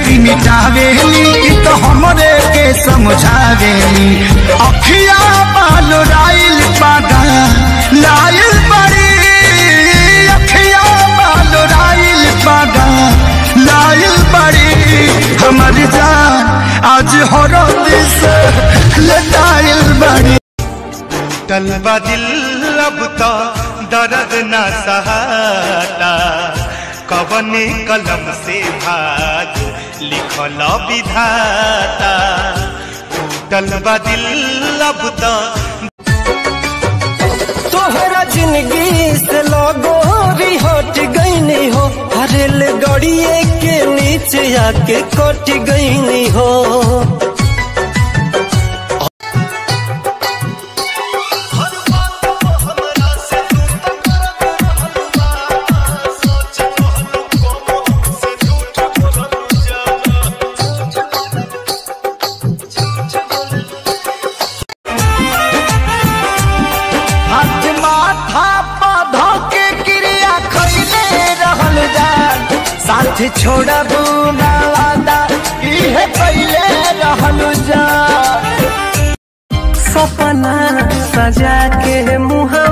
जिंदगी मिटावेली इ तो हमरे के समझावेली अखिया बाल राइल पागा लाइल बड़ी अखिया बाल राइल पागा लाइल बड़ी हमर जान आज हरद से लटाइल बड़ी टलबा दिल अब तो दर्द न सहाता कवने कलम से भाग लिखल विधाता टलबा दिल अब तो तोहरा जिंदगी से लगोरी हट गईनी हो हरेल गड़िए के नीचे आके कट गईनी हो हाथ माथा पौधा के क्रिया खैले रहल जान साथ छोड़बू ना वादा इहे कैले रहल जान सपना सजा के मुहवा